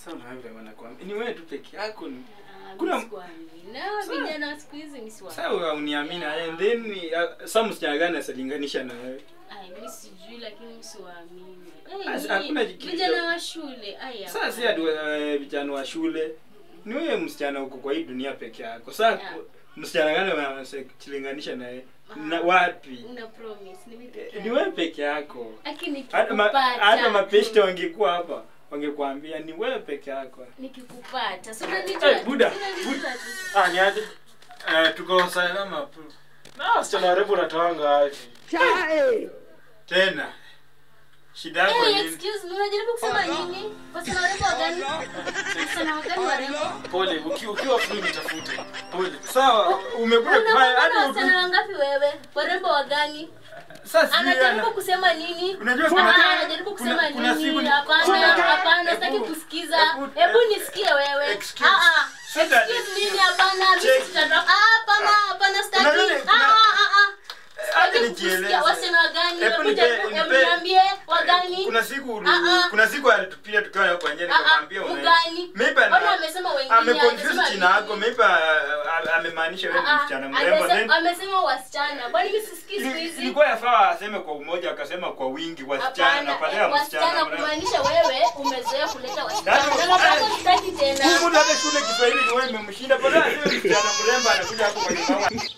Sasa unaona vile wanakuambia. Ni wewe tu peke yako ni. Ah, Kuna- mimi sikuamini. Na vijana wa siku hizi mimi siwaamini. Sasa uniamini and then uh, sasa msichana gani asalinganisha na wewe? Ai, mimi sijui lakini mimi siwaamini. Basi, Eh, hakuna ni- kitu- vijana wa shule. Ai, Sasa si ati uh, vijana wa shule. Ni wewe msichana uko kwa hii dunia peke yako. Sasa Yeah. msichana gani wanasalinganisha na wewe? Na wapi? una promise ni mimi peke Ni yangu. wewe peke yako. Lakini Hata ma, nikikupata. hata mapeshte wangekuwa hapa wangekuambia ni wewe peke yako. nikikupata. Si unanijua? Eh, Buda, Si unanijua Buda. tu. Ah, ni aje? Eh, tuko salama tu. Na wasichana warembo unatoanga aje? Tena. Shida yako Hey, nini? excuse me, unajaribu kusema nini? Wasichana warembo wa gani? Wasichana wa gani warembo? Pole, uki- ukiwa free nitafute. Pole. Sawa, umekuja kufanya Unakuwa na hadi wasichana wangapi wewe? Warembo wa gani? sasa sijui Anajaribu ana- kusema nini? Unajua Ah, kuna- anajaribu kusema kuna- kuna siku nini? ni- Hapana, kuna- hapana, Hebu- sitaki kusikiza. hebu- Hebu nisikie wewe. Excuse- Ah ah. Sita- Excuse mimi hapana, mimi Check. sitatoka. Ah hapana, hapana sitaki. Unajua ni- Ah kuna- ah ah. Hata Sitaki nijieleze. kusikia wasichana wa gani? Hebu Hebu nipe- jaribu- hebu nipe- niambie wa gani? Kuna siku ulu- Ah, ah. kuna siku alitupia tukiwa kwa njia Ah, ah, nikamwambia una- ugani? Maybe ana- Mbona amesema wengine, ameconfuse amesema jina yako, nini? maybe ah, ah, amemaanisha wewe ni Ah, ah, msichana mrembo amesema- then amesema wasichana. Kwani mimi sisikii siku ili- hizi? ilikuwa yafaa aseme kwa umoja akasema kwa wingi wasichana Hapana, badala eh, ya wasichana msichana mrembo. kumaanisha wewe umezoea kuleta wasichana. Nani- Sasa sasa eh, sitaki tena. Humu hata shule Kiswahili ni wewe imemshinda badala ya aseme msichana mrembo anakuja hapo kwa nyumba.